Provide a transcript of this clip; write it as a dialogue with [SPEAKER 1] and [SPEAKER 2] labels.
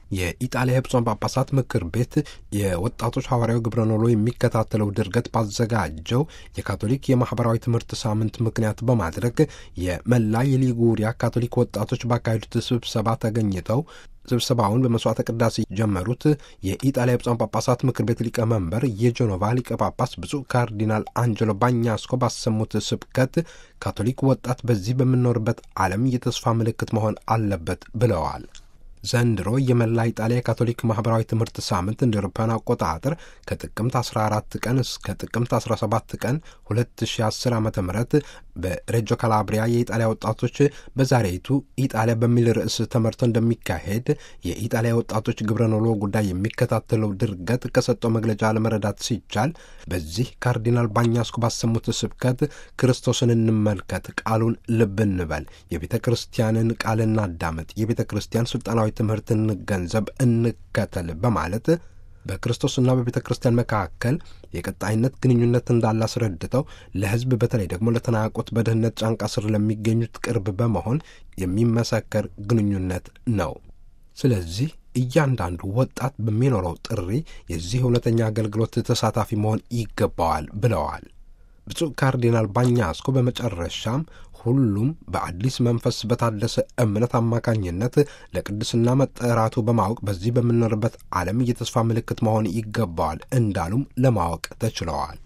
[SPEAKER 1] የኢጣሊያ ብፁዓን ጳጳሳት ምክር ቤት የወጣቶች ሐዋርያዊ ግብረ ኖሎ የሚከታተለው ድርገት ባዘጋጀው የካቶሊክ የማኅበራዊ ትምህርት ሳምንት ምክንያት በማድረግ የመላ የሊጉሪያ ካቶሊክ ወጣቶች ባካሄዱት ስብሰባ ተገኝተው ስብሰባውን በመስዋዕተ ቅዳሴ ጀመሩት። የኢጣሊያ ብፁዓን ጳጳሳት ምክር ቤት ሊቀመንበር የጀኖቫ ሊቀ ጳጳስ ብፁዕ ካርዲናል አንጀሎ ባኛስኮ ባሰሙት ስብከት ካቶሊክ ወጣት በዚህ በምንኖርበት ዓለም የተስፋ ምልክት መሆን አለበት ብለዋል። ዘንድሮ የመላ ኢጣሊያ የካቶሊክ ማኅበራዊ ትምህርት ሳምንት እንደ አውሮፓውያን አቆጣጠር ከጥቅምት 14 ቀን እስከ ጥቅምት 17 ቀን 2010 ዓ ም በሬጆ ካላብሪያ የኢጣሊያ ወጣቶች በዛሬይቱ ኢጣሊያ በሚል ርዕስ ተመርቶ እንደሚካሄድ የኢጣሊያ ወጣቶች ግብረ ኖሎ ጉዳይ የሚከታተለው ድርገት ከሰጠው መግለጫ ለመረዳት ሲቻል በዚህ ካርዲናል ባኛስኮ ባሰሙት ስብከት ክርስቶስን እንመልከት፣ ቃሉን ልብ እንበል፣ የቤተ ክርስቲያንን ቃል እናዳመጥ፣ የቤተ ክርስቲያን ስልጣናዊ ትምህርት እንገንዘብ፣ እንከተል በማለት በክርስቶስና በቤተ ክርስቲያን መካከል የቀጣይነት ግንኙነት እንዳለ አስረድተው ለሕዝብ በተለይ ደግሞ ለተናቆት በድህነት ጫንቃ ስር ለሚገኙት ቅርብ በመሆን የሚመሰከር ግንኙነት ነው። ስለዚህ እያንዳንዱ ወጣት በሚኖረው ጥሪ የዚህ እውነተኛ አገልግሎት ተሳታፊ መሆን ይገባዋል ብለዋል። ብፁዕ ካርዲናል ባኛስኮ በመጨረሻም ሁሉም በአዲስ መንፈስ በታደሰ እምነት አማካኝነት ለቅድስና መጠራቱ በማወቅ በዚህ በምንኖርበት ዓለም የተስፋ ምልክት መሆን ይገባዋል እንዳሉም ለማወቅ ተችለዋል።